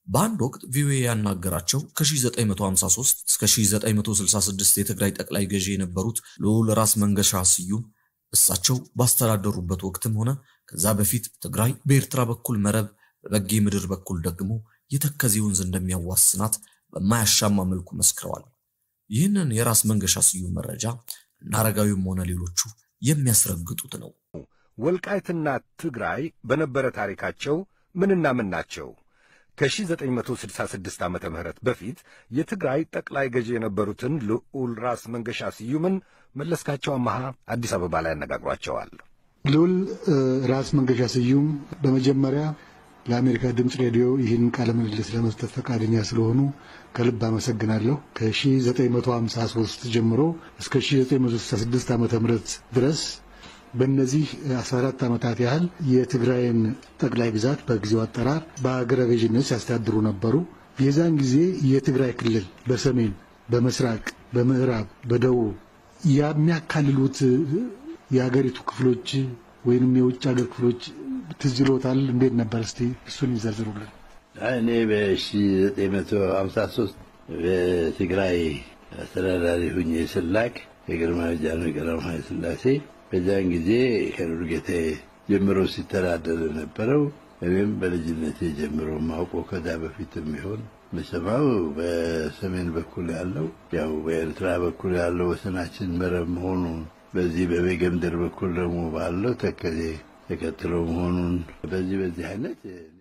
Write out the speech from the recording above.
በአንድ ወቅት ቪኦኤ ያናገራቸው ከ1953 እስከ 1966 የትግራይ ጠቅላይ ገዢ የነበሩት ልዑል ራስ መንገሻ ስዩም እሳቸው ባስተዳደሩበት ወቅትም ሆነ ከዛ በፊት ትግራይ በኤርትራ በኩል መረብ፣ በበጌ ምድር በኩል ደግሞ የተከዜ ወንዝ እንደሚያዋስናት በማያሻማ መልኩ መስክረዋል። ይህንን የራስ መንገሻ ስዩም መረጃ እነ አረጋዊም ሆነ ሌሎቹ የሚያስረግጡት ነው። ወልቃይትና ትግራይ በነበረ ታሪካቸው ምንና ምን ናቸው? ከ1966 ዓመተ ምህረት በፊት የትግራይ ጠቅላይ ገዢ የነበሩትን ልዑል ራስ መንገሻ ስዩምን መለስካቸው አመሃ አዲስ አበባ ላይ ያነጋግሯቸዋል። ልዑል ራስ መንገሻ ስዩም በመጀመሪያ ለአሜሪካ ድምፅ ሬዲዮ ይህን ቃለ ምልልስ ለመስጠት ፈቃደኛ ስለሆኑ ከልብ አመሰግናለሁ። ከ1953 ጀምሮ እስከ 1966 ዓ ም ድረስ በእነዚህ 14 ዓመታት ያህል የትግራይን ጠቅላይ ግዛት በጊዜው አጠራር በአገረ ገዥነት ሲያስተዳድሩ ነበሩ። የዛን ጊዜ የትግራይ ክልል በሰሜን፣ በምስራቅ፣ በምዕራብ፣ በደቡብ የሚያካልሉት የአገሪቱ ክፍሎች ወይንም የውጭ ሀገር ክፍሎች ትዝ ይሎታል? እንዴት ነበር? እስቲ እሱን ይዘርዝሩልን። እኔ በ1953 በትግራይ አስተዳዳሪ ሁኜ ስላክ የግርማዊ ጃንሆይ ቀዳማዊ ሥላሴ በዚያን ጊዜ ከዱርጌቴ ጀምሮ ሲተዳደር የነበረው እኔም በልጅነቴ ጀምሮ ማውቀው ከዛ በፊት የሚሆን ምሰማው በሰሜን በኩል ያለው ያው በኤርትራ በኩል ያለው ወሰናችን መረብ መሆኑን በዚህ በቤገምድር በኩል ደግሞ ባለው ተከዜ ተከትሎ መሆኑን በዚህ በዚህ አይነት